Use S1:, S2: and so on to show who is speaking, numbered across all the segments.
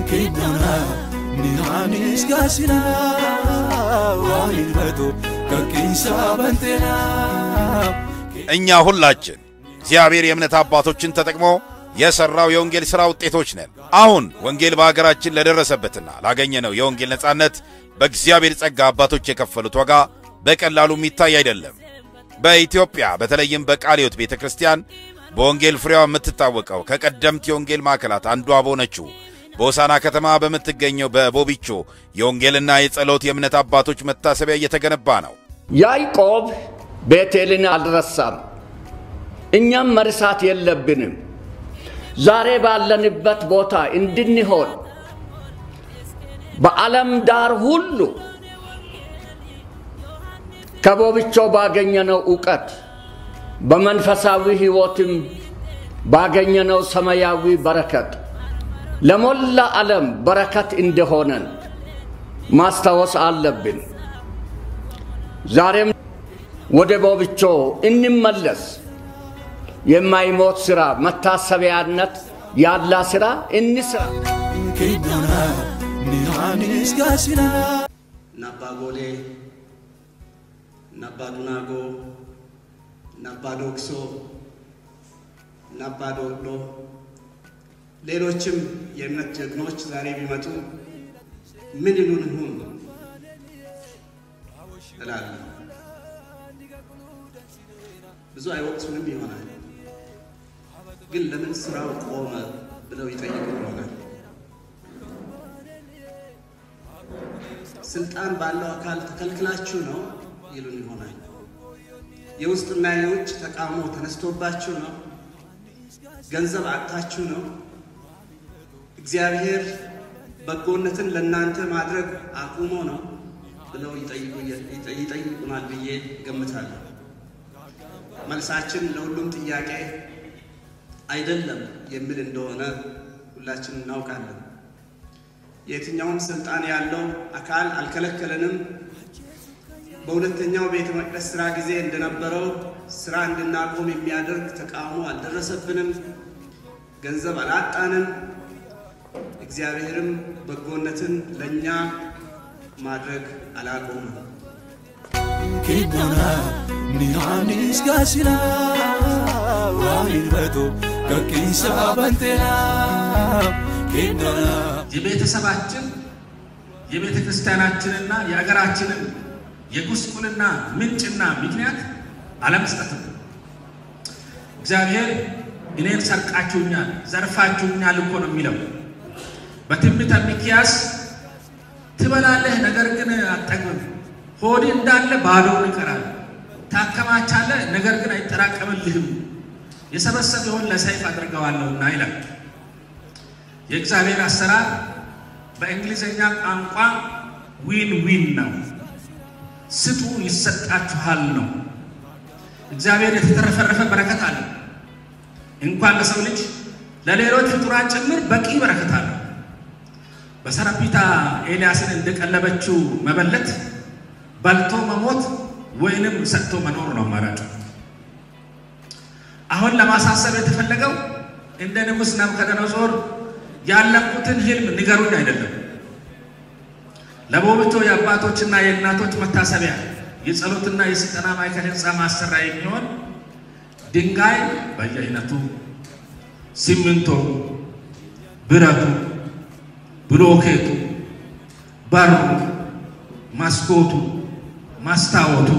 S1: kidona Nihaanis gaasina waan ilbatu kakkiinsa banteና
S2: እኛ ሁላችን እግዚአብሔር የእምነት አባቶችን ተጠቅሞ የሠራው የወንጌል ሥራ ውጤቶች ነን። አሁን ወንጌል በአገራችን ለደረሰበትና ላገኘነው የወንጌል ነጻነት በእግዚአብሔር ጸጋ አባቶች የከፈሉት ዋጋ በቀላሉ የሚታይ አይደለም። በኢትዮጵያ በተለይም በቃለ ሕይወት ቤተ ክርስቲያን በወንጌል ፍሬዋ የምትታወቀው ከቀደምት የወንጌል ማዕከላት አንዷ በሆነችው በሆሳና ከተማ በምትገኘው በቦቢቾ የወንጌልና የጸሎት የእምነት አባቶች መታሰቢያ እየተገነባ ነው።
S3: ያዕቆብ ቤቴልን አልረሳም። እኛም መርሳት የለብንም። ዛሬ ባለንበት ቦታ እንድንሆን በዓለም ዳር ሁሉ ከቦብቾ ባገኘነው ዕውቀት በመንፈሳዊ ሕይወትም ባገኘነው ሰማያዊ በረከት ለሞላ ዓለም በረከት እንደሆነን ማስታወስ አለብን። ዛሬም ወደ ቦብቾ እንመለስ። የማይሞት ሥራ መታሰቢያነት ያላ ሥራ እንስራ።
S1: kidona Nihaanis gaasina
S4: ነባ ጎሌ፣ ነባ ዱናጎ፣ ነባ ዶክሶ፣ ነባ ዶዶ፣ ሌሎችም የእምነት ጀግኖች ዛሬ ቢመጡ ምን ይሉን ይሁን እላለሁ። ብዙ አይወቅሱንም ይሆናል፣ ግን ለምን ስራው ቆመ ብለው ይጠይቁ ይሆናል። ስልጣን ባለው አካል ተከልክላችሁ ነው ይሉን ይሆናል። የውስጥና የውጭ ተቃውሞ ተነስቶባችሁ ነው፣ ገንዘብ አጥታችሁ ነው፣ እግዚአብሔር በጎነትን ለእናንተ ማድረግ አቁሞ ነው ብለው ይጠይቁናል ብዬ ገምታለሁ። መልሳችን ለሁሉም ጥያቄ አይደለም የሚል እንደሆነ ሁላችን እናውቃለን። የትኛውም ስልጣን ያለው አካል አልከለከለንም። በሁለተኛው ቤተ መቅደስ ሥራ ጊዜ እንደነበረው ሥራ እንድናቆም የሚያደርግ ተቃውሞ አልደረሰብንም። ገንዘብ አላጣንም። እግዚአብሔርም በጎነትን ለእኛ ማድረግ አላቆምም።
S1: kidona Nihaanis gaasina waan ilbatu kakkiinsa banteena kidona
S5: የቤተሰባችን የቤተ ክርስቲያናችንና የአገራችንን የጉስቁልና ምንጭና ምክንያት አለመስጠት ነው። እግዚአብሔር እኔን ሰርቃችሁኛል፣ ዘርፋችሁኛል እኮ ነው የሚለው። በትንቢተ ሚክያስ ትበላለህ፣ ነገር ግን አትጠግብም፣ ሆድ እንዳለ ባዶውን ይቀራል፣ ታከማቻለህ፣ ነገር ግን አይጠራቀምልህም፣ የሰበሰበውን ለሰይፍ አድርገዋለሁና ይላል። የእግዚአብሔር አሰራር በእንግሊዝኛ ቋንቋ ዊን ዊን ነው። ስጡ ይሰጣችኋል ነው። እግዚአብሔር የተተረፈረፈ በረከት አለ። እንኳን ለሰው ልጅ ለሌሎች ፍጡራን ጭምር በቂ በረከት አለ። በሰረፒታ ኤልያስን እንደቀለበችው መበለት በልቶ መሞት ወይንም ሰጥቶ መኖር ነው አማራጭ። አሁን ለማሳሰብ የተፈለገው እንደ ንጉሥ ናቡከደነጾር ያለቁትን ህልም ንገሩኝ አይደለም። ለቦብቾ የአባቶችና የእናቶች መታሰቢያ የጸሎትና የስልጠና ማዕከል ህንፃ ማሰሪያ የሚሆን ድንጋይ በየአይነቱ፣ ሲሚንቶ፣ ብረቱ፣ ብሎኬቱ፣ በሩ፣ መስኮቱ፣ መስታወቱ፣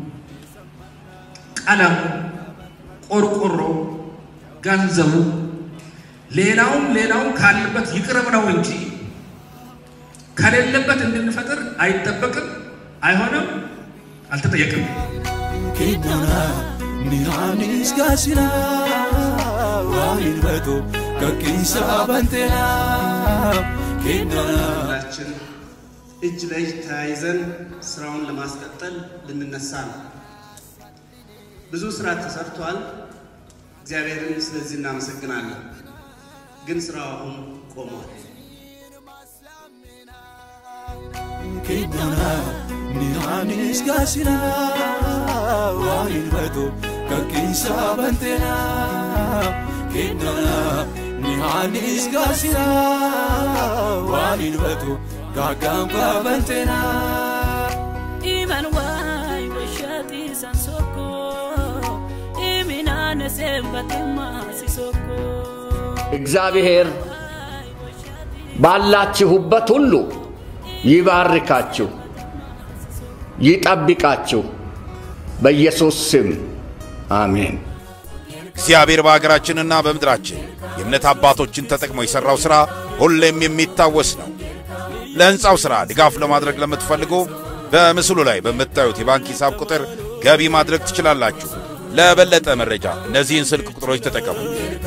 S5: ቀለሙ፣ ቆርቆሮ፣ ገንዘቡ ሌላውም ሌላውም ካለበት ይቅረብ ነው እንጂ ከሌለበት እንድንፈጥር አይጠበቅም፣ አይሆንም፣ አልተጠየቅም።
S1: kidona Nihaanis gaasina waan ilbatu kakkiinsa banteena kidona
S4: ሁላችን እጅ ለእጅ ተያይዘን ስራውን ለማስቀጠል ልንነሳ ነው። ብዙ ስራ ተሰርቷል። እግዚአብሔርን ስለዚህ እናመሰግናለን። ግን ስራው አሁን ቆሟል።
S1: kidona Nihaanis gaasina waan ilbatu kakkiinsa banteena kidona Nihaanis gaasina waliin batu gaaggaanfaa balteenaa.
S6: Iman waay washati san soko Iminane sembate masi soko
S3: እግዚአብሔር ባላችሁበት ሁሉ ይባርካችሁ፣ ይጠብቃችሁ። በኢየሱስ ስም አሜን።
S2: እግዚአብሔር በአገራችንና በምድራችን የእምነት አባቶችን ተጠቅሞ የሠራው ሥራ ሁሌም የሚታወስ ነው። ለሕንፃው ሥራ ድጋፍ ለማድረግ ለምትፈልጉ በምስሉ ላይ በምታዩት የባንክ ሂሳብ ቁጥር ገቢ ማድረግ ትችላላችሁ። ለበለጠ መረጃ እነዚህን ስልክ ቁጥሮች ተጠቀሙ።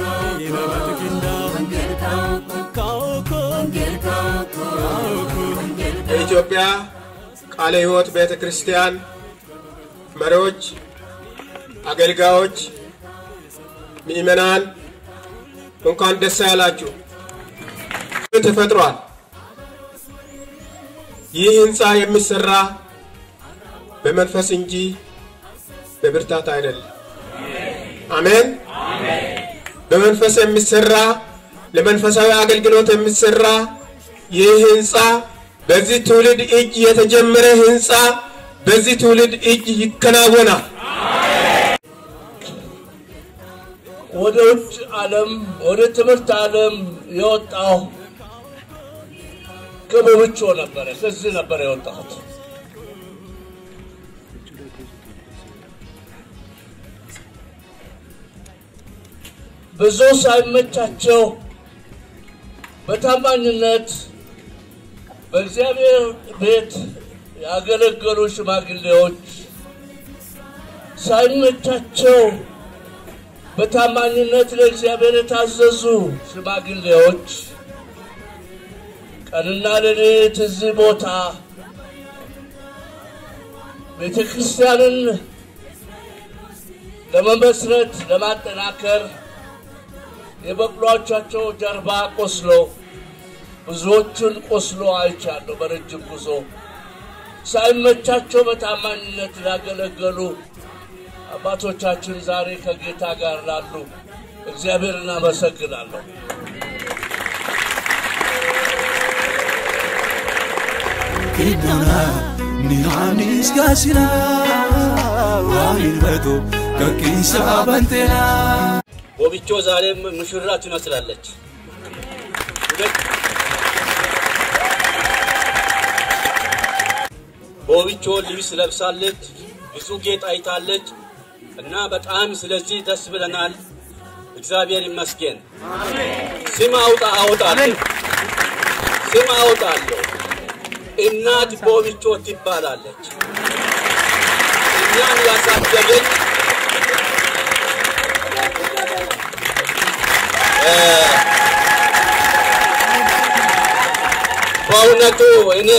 S7: የኢትዮጵያ ቃለ ሕይወት ቤተ ክርስቲያን መሪዎች፣ አገልጋዮች፣ ምእመናን እንኳን ደስ ያላችሁ። ተፈጥሯል። ይህ ህንፃ የሚሰራ በመንፈስ እንጂ በብርታት አይደለም። አሜን። በመንፈስ የሚሰራ ለመንፈሳዊ አገልግሎት የሚሰራ ይህ ህንፃ በዚህ ትውልድ እጅ የተጀመረ ህንፃ በዚህ ትውልድ እጅ ይከናወናል።
S8: ወደ ውጭ ዓለም ወደ ትምህርት ዓለም የወጣው ከቦብቾ ነበረ። ከዚህ ነበር የወጣሁት። ብዙ ሳይመቻቸው በታማኝነት በእግዚአብሔር ቤት ያገለገሉ ሽማግሌዎች ሳይመቻቸው በታማኝነት ለእግዚአብሔር የታዘዙ ሽማግሌዎች ቀንና ሌሊት እዚህ ቦታ ቤተ ክርስቲያንን ለመመስረት ለማጠናከር የበቅሏቻቸው ጀርባ ቆስሎ ብዙዎቹን ቆስሎ አይቻለሁ። በረጅም ጉዞ ሳይመቻቸው በታማኝነት ላገለገሉ አባቶቻችን ዛሬ ከጌታ ጋር ላሉ እግዚአብሔርን አመሰግናለሁ።
S1: Kiddana ni anis gaasina waliin batu gaggeessa banteenaa.
S9: ቦቢቾ ዛሬም ሙሽራ ትመስላለች። ቦቢቾ ልብስ ለብሳለች፣ ብዙ ጌጥ አይታለች እና በጣም ስለዚህ ደስ ብለናል። እግዚአብሔር ይመስገን። ስም አውጣ አወጣለሁ፣ ስም አወጣለሁ። እናት ቦቢቾ ትባላለች። እኛን ያሳደገች በእውነቱ እኔ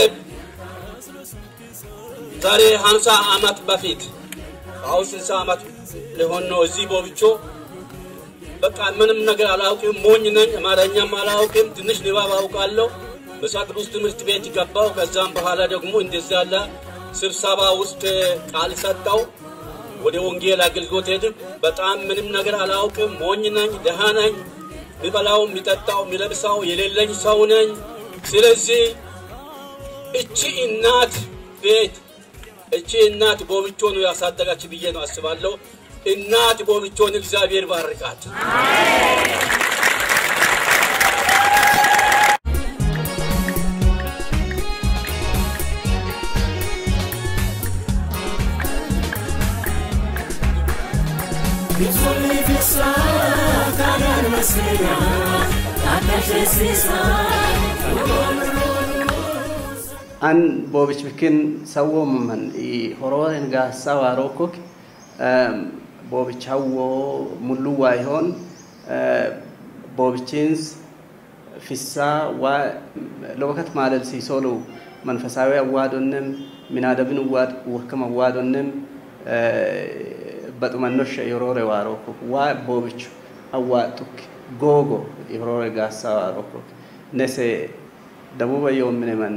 S9: ዛሬ ሀምሳ ዓመት በፊት አሁን ስልሳ ዓመት ሊሆን ነው እዚህ ቦብቾ በቃ ምንም ነገር አላውቅም፣ ሞኝ ነኝ፣ አማርኛም አላውቅም፣ ትንሽ ንባብ አውቃለሁ። መጽሐፍ ቅዱስ ትምህርት ቤት ገባው። ከዛም በኋላ ደግሞ እንደዚህ ያለ ስብሰባ ውስጥ ቃል ሰጠው። ወደ ወንጌል አገልግሎት ሄድም። በጣም ምንም ነገር አላውቅም፣ ሞኝ ነኝ፣ ደሃ ነኝ፣ የሚበላው የሚጠጣው የሚለብሰው የሌለኝ ሰው ነኝ። ስለዚህ እቺ እናት ቤት እቺ እናት ቦብቾ ነው ያሳደጋች ብዬ ነው አስባለሁ። እናት ቦብቾን እግዚአብሔር ባርካት።
S10: an boobich bikin sawwoman i hororen ga sawarokok boobich hawwo mulluwa ihon boobichinስ ፍሳ ለወከት ማለል ሲሶሉ መንፈሳዊ አዋዶንም ሚናደብን ወክም አዋዶንም በጡመኖሽ የሮሬ ዋሮኮክ ዋ ቦብቹ አዋጡክ ጎጎ የሮሬ ጋሳ ዋሮኮክ ነሴ ደቡበ yoommineman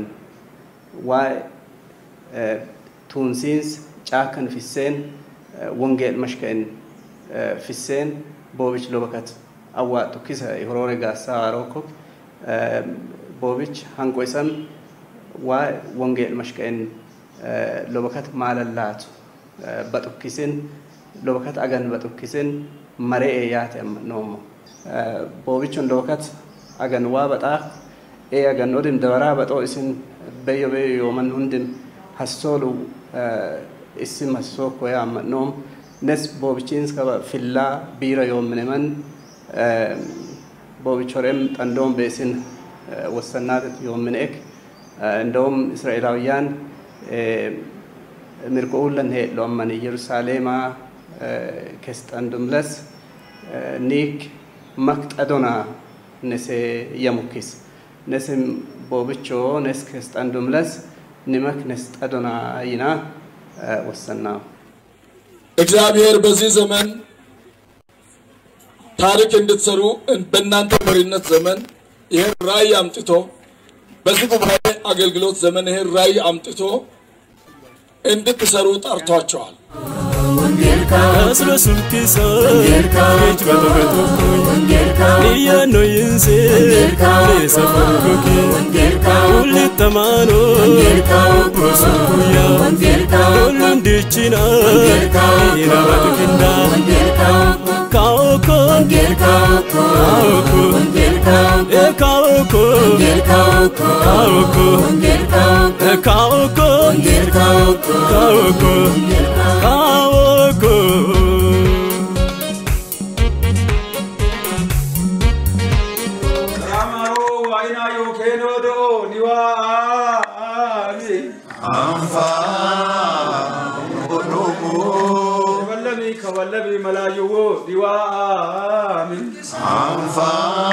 S10: waa'ee tuunsiinsa caakan fisseen wongeel mashka'in fisseen boobich lobakat awwaatu kisa horoore gaassaa waarokok boobichi hanqo isan waa wongeel mashqeen lobakat maalallaatu baxukkisin lobakat agan baxukkisin maree yaate noomo boobichon lobakat agan waa baxaa ee agan odin dabaraa baxoo isin beyyo beyyo yooman hundin hassoolu isim hassoo koyaa noom nes boobichiins kaba fillaa biira yoomineman boobichorem xandoom beesin wassannaatet yoomineek እንደውም እስራኤላውያን mirqa'uullan heedho ammani yerusaalema kesxandumles niik maqxadona nese yamukkis nesim boobicho nes kesxandumles nimak nesxadona ይና ወሰና
S11: እግዚአብሔር በዚህ ዘመን ታሪክ እንድትሰሩ በእናንተ መሪነት ዘመን ይህን ራእይ አምጥቶ በዚህ ጉባኤ አገልግሎት ዘመን ይህን ራእይ አምጥቶ እንድትሰሩ ጠርቷቸዋል።
S1: Aslo sulkisa Ech bato bato Iya no yinse Resa funkoki Uli tamano Prosu kuya Dolun dichina Ina batu kinda Kaoko Kaoko E kaoko Kaoko E kaoko Kaoko Kaoko
S12: Amaro waina yo keno do niwa ami. Amfa onomo. Wallabi ka wallabi malayu wo niwa ami. Amfa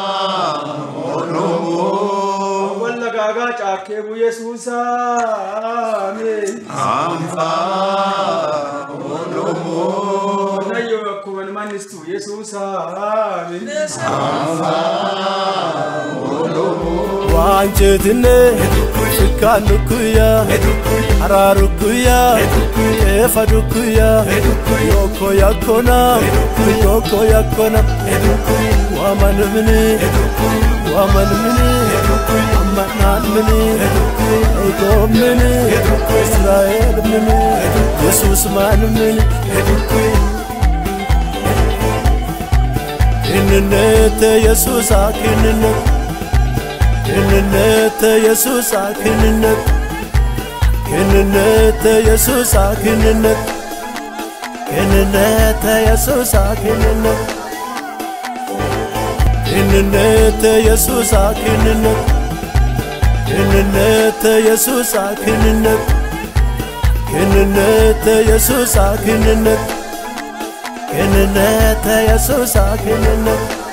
S12: onomo. Walla gaga chake bu Yesusa ami. Amfa onomo. Nayo kuman manistu Yesusa ami. Amfa
S1: ዋንጭትነ ሽካኑኩያ አራሩኩያ ኤፈዱኩያ ዮኮ ያኮና ዮኮ ያኮና ዋመንምን ዋመንምን አመናምን ኤጎምን እስራኤል ምን ኢየሱስ ማንምን ክንነት ኢየሱስ ክንነት ክንነት ኢየሱስ ክንነት ክንነት ኢየሱስ ክንነት ክንነት ኢየሱስ ክንነት ክንነት ኢየሱስ ክንነት ክንነት ኢየሱስ ክንነት ክንነት ኢየሱስ ክንነት ክንነት ኢየሱስ ክንነት